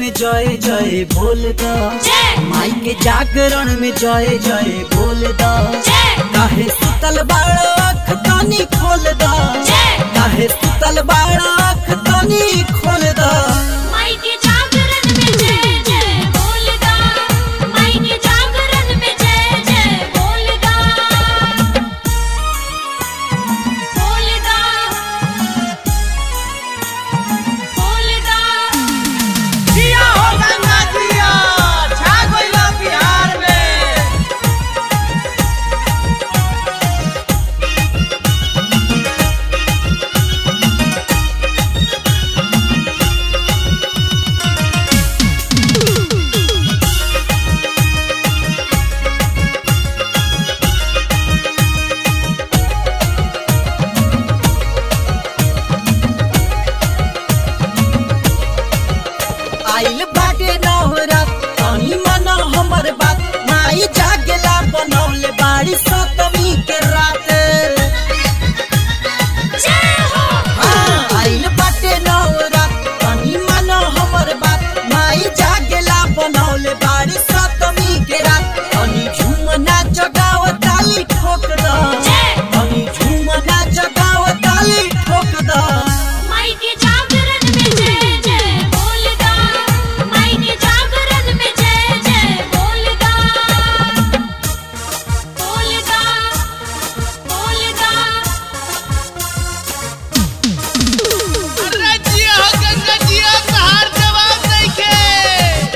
में जय जय बोल दा जय माई के जागरण में जय जय बोल दा जय काहे सुतल बाड़ा आँख तनी खोल दा जय काहे सुतल बाड़ा आँख तनी खोल दा माई के जागरण में जय जय बोलदा माई के जागरण में जय जय बोलदा बोलदा बोलदा जिया हो गंगा जिया छा गइला बिहार में आइल बाटे नवरा तनी मना हमर बात माई जागेला बनौले बाड़ी सतमी के रात जय हो हाँ, आइल बाटे नवरा तनी मना हमर बात माई जागेला बनौले बाड़ी सतमी के रात तनी झूमना जगाव ताली ठोक दा जय तनी झूमना जगाव ताली ठोक दा माई के जागरण में जय जय बोलदा माई के जागरण में जय जय बोलदा बोलदा बोलदा अरे जिया हो गंगा जिया तहार जवाब नइखे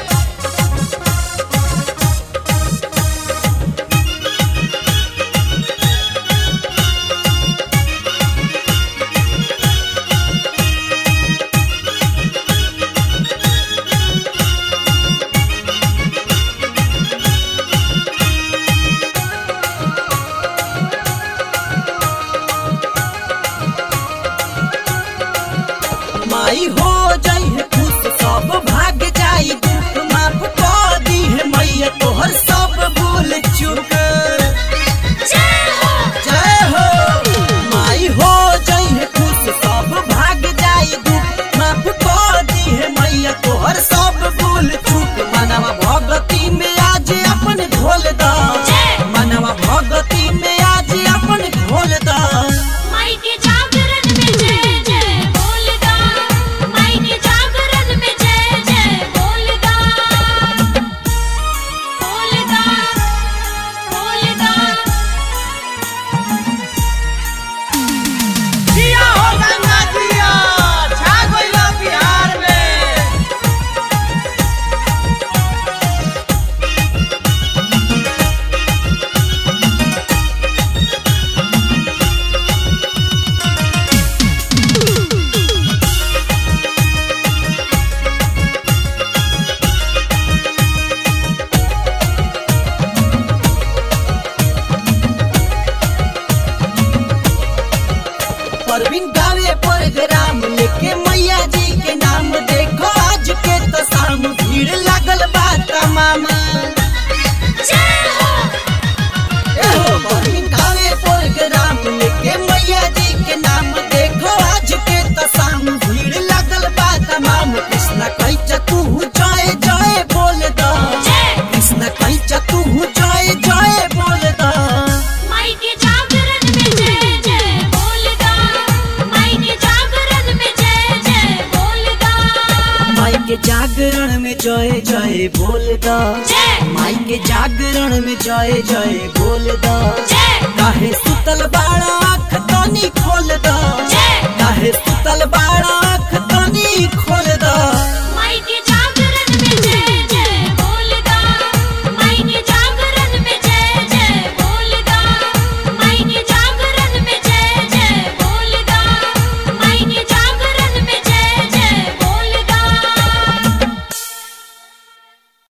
माई हो जाई है खुश सब भाग जाई दुख माफ कर दी है मैया तोहर सब भूल चूक जय हो जय हो माई हो जाई है खुश सब भाग जाई दुख माफ कर दी है मैया तोहर सब भूल चूक मनवा भगती में आज अपन घोल दा जय मनवा भगती में आज अपन घोल दा माई के जागरण में जय जय बोलदा माई के जागरण में जय जय बोलदा बोलदा बोलदा जिया हो गंगा जिया छा गइला बिहार में परवीन गावे प्रोग्राम लेके मैया जी के नाम देखो आज के तो शाम भीड़ लागल बा तमाम जय हो एहो परवीन गावे प्रोग्राम लेके मैया जी के नाम देखो आज के तो शाम भीड़ लागल बा तमाम कृष्णा कैचा तू जय जय बोल दा जय कृष्णा कैचा तू जय जय बोल दा माई के जागरण में जय जय बोलदा माई के जागरण में जय जय बोलदा माई के जागरण में जय जय बोल दा जय माई के जागरण में जय जय बोल दा